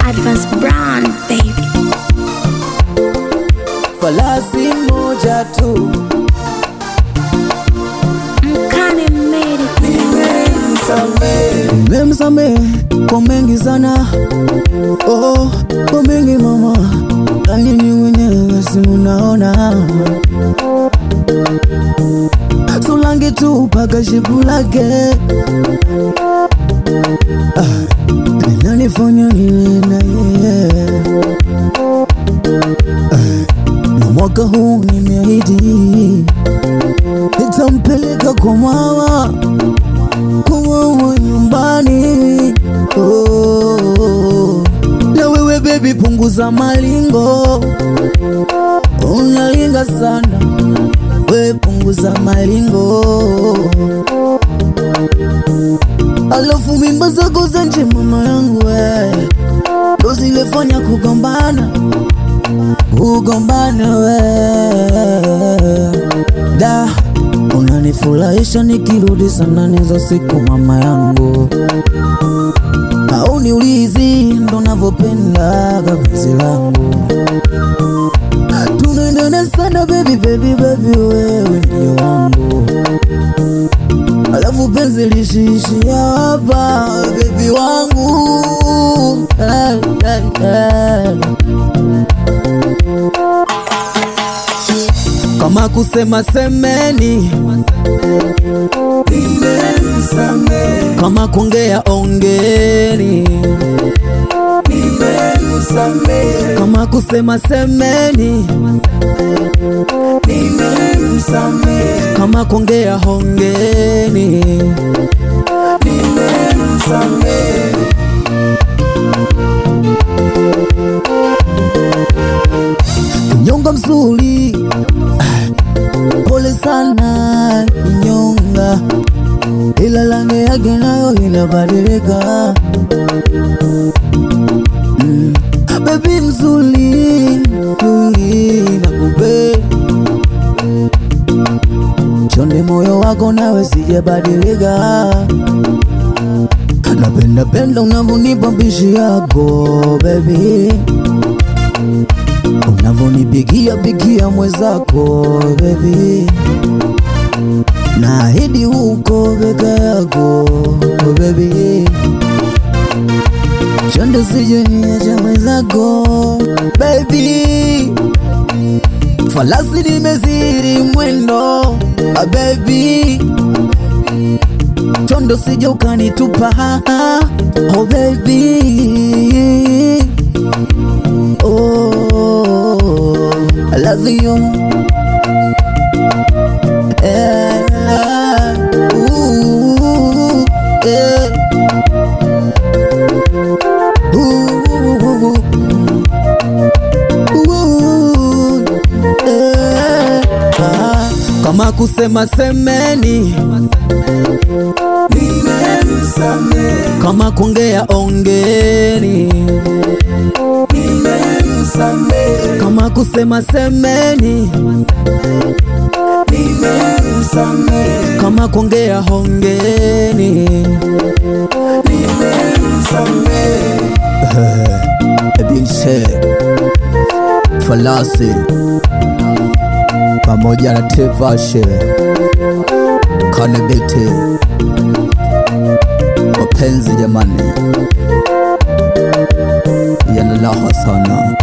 Advance brand baby. falasi moja tu Mkane made it. nimemsamehe kwa mengi sana oh, kwa mengi mama na nyinyi wenyewe si munaona sulangi tu paka shipu lake ah, linanifanya niwe na yeye ah, na mwaka huu nimeahidi nitampeleka kwa mama kuwawa nyumbani oh. Na wewe baby, punguza malingo, unalinga sana we, punguza malingo, alafu mimba zako za nje mama yangu we, ndo zilifanya kugombana kugombana we da unanifurahisha nikirudi sana nizo siku mama yangu au niulizi ndo navyopenda kapenzi langu tunaendana sana baby baby baby wewe ndio wangu alafu penzi lishiishia hapa baby wangu Eh, eh, eh. kama kusema semeni kama kuongea ongeni kama kusema semeni kama kuongea hongeni kinyonga mzuri pole sana kinyonga ila rangi yake nayo inabadilika mm. bebi mzuri mzuri nakupe chonde moyo wako nawe sijabadilika napenda penda unavyonipa mbishi yako bebi unavyonipigia pigia mwezako bebi naahidi huko bega yako bebi chonde sijeniacha mwezako bebi falasi nimeziri mwendo ah, bebi chondo sija ukanitupa oh baby oh I love you eh, ooh, eh. Ooh, ooh, eh. Ah, kama kusema semeni kama kuongea ongeni kama kusema semeni kama kuongea hongeni Ebinse Falasi pamoja na Tevashe Kanebete mapenzi jamani yana raha sana